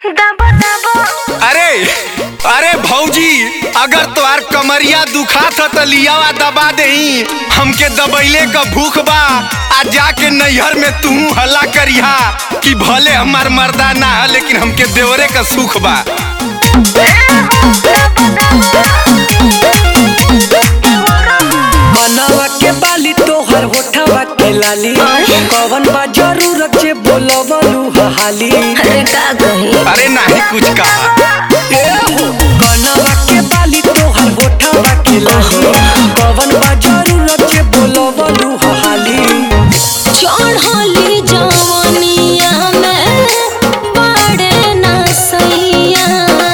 दबो दबो अरे अरे भौजी अगर तोहार कमरिया दुखात ह त लियावा दबा देही हमके दबैले क भूख बा आ जाके नैहर में तू हल्ला करिहा कि भले हमार मर्दा ना है लेकिन हमके देवरे का सुख बा मनवा के बाली तोहर होठवा के लाली कवन बा जरूरत जे बोलवलू हाली अरे का कही अरे नाही कुछ कहा मनवा के बाली तोहर होठवा के लाली कवन बा जरूरत जे बोलवलू हाली चढ़ली जवनिया में बड़े नसैया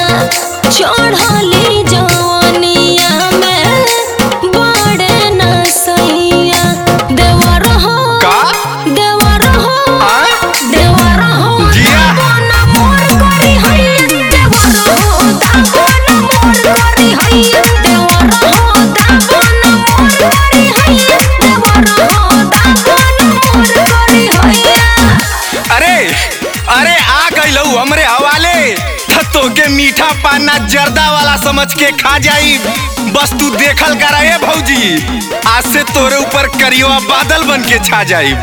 चढ़ली जवनिया में बड़े नसैया देवर हो का देवर हो आ? देवर हो जिया। दागोना मोर करी हैया देवर हो दागोना मोर करी हैया देवर हो दागोना मोर करी हैया देवर हो दागोना मोर करी हैया अरे अरे आ गइलू हमरे हवाले त तोके मीठा पाना जर्दा वाला समझ के खा जाई बस तू देखल करा ए भौजी आज से तोरे ऊपर करियो बादल बन के छा जाई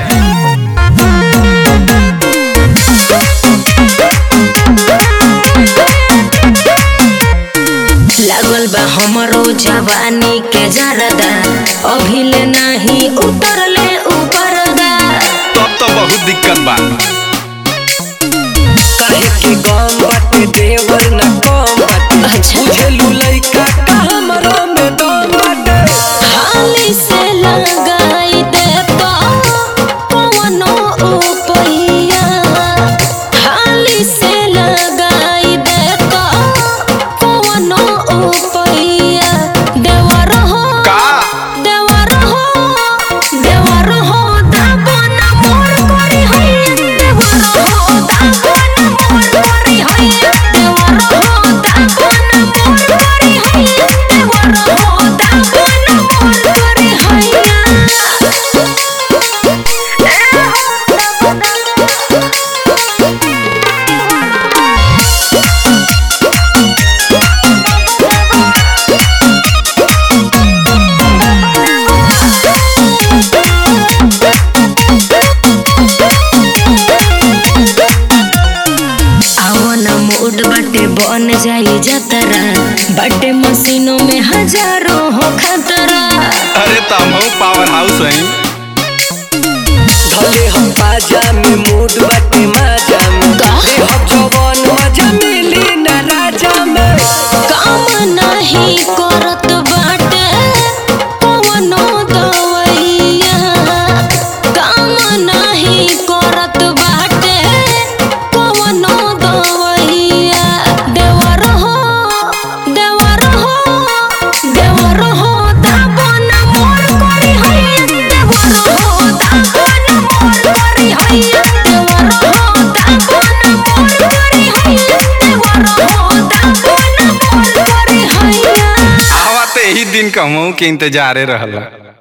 लागल बा हमरो जवानी के जरदा अभिले नहीं उतरले ऊपर दा तब तो बहुत दिक्कत बा काहे के गम बाटे देवर न कम बाटे अच्छा। बुझेलू लइका का हमरो में दम बाटे हाली से लगाई दे तो पवनो उपैया हाली से लगाई दे तो पवनो उपैया देवर हो का देवर हो देवर हो दागोना मोर करी हैया देवर हो दागोना मोर करी हैया देवर हो दागोना मोर करी हैया देवर हो दागोना मोर करी हैया आवन मूड बाटे बन जाई जतरा बाटे मशीनों में हजारों हो खतरा अरे तम पावर हाउस है धले हम बाजा में मूड बाटे माजा में का? रे हम जवान मजा मिली न राजा में काम नहीं करत बाटे कवनो दवैया काम नहीं करत बाटे कवनो दवैया देवर हो देवर हो देवर हो दागोना मोर करी हैया देवर हो दागोना मोर करी हैया देवर हो दागोना मोर करी हैया देवर हो दागोना मोर करी हैया आवा ते ही दिन कहूँ के इंतजारे रहला